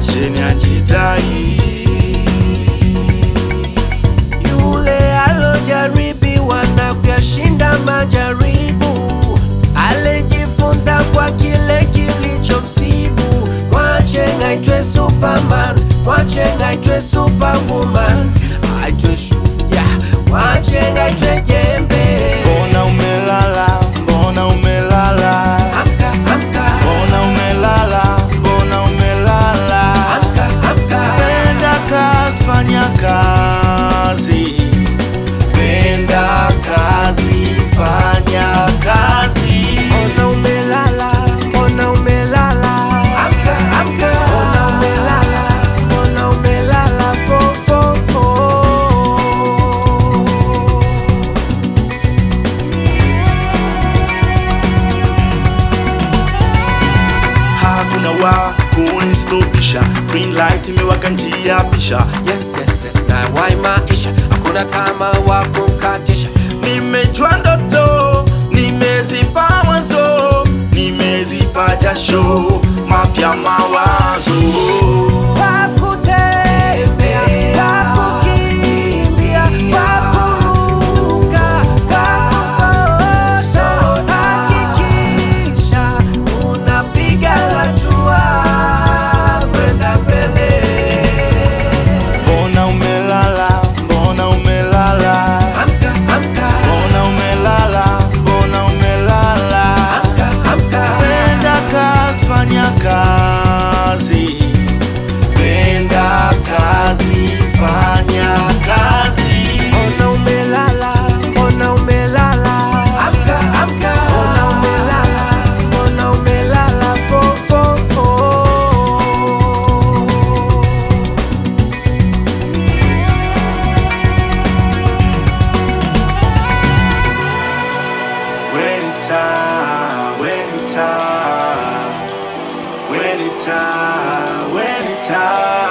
mwacheni ajidai. Yule alojaribiwa na kuyashinda majaribu, alijifunza kwa kile kilichomsibu. Mwache aitwe Superman, mwache aitwe Superwoman, aitwe shujaa, mwache aitwe jembe. Mbona umelala, mbona umelala, Amka, amka, mbona umelala, mbona umelala. amka, amka. Penda kazi, fanya kazi. Penda kazi, fanya kazi. Mbona umelala, mbona umelala? Amka, amka. Mbona umelala, mbona umelala? Fo, fo, fo. Hakuna wa kunistopisha, green light imewaka njia pisha. Yes, yes, yes, na wai maisha hakuna tama wa kumkatisha. Nimejua ndoto, nimezipa mwanzo, nimezipa jasho, mapya mawazo. Kwa kutembea, kwa kukimbia, kwa kuruka, kwa kusoso, hakikisha unapiga hatua kwenda mbele. Mbona umelala, mbona umelala, Amka, amka, mbona umelala, mbona umelala. amka, amka. Penda kazi, fanya kazi. Penda kazi, fanya kazi. Mbona umelala, mbona umelala? Amka, amka. Mbona umelala, mbona umelala? Fo, fo, fo. When it time, when it time, when it time, when it time.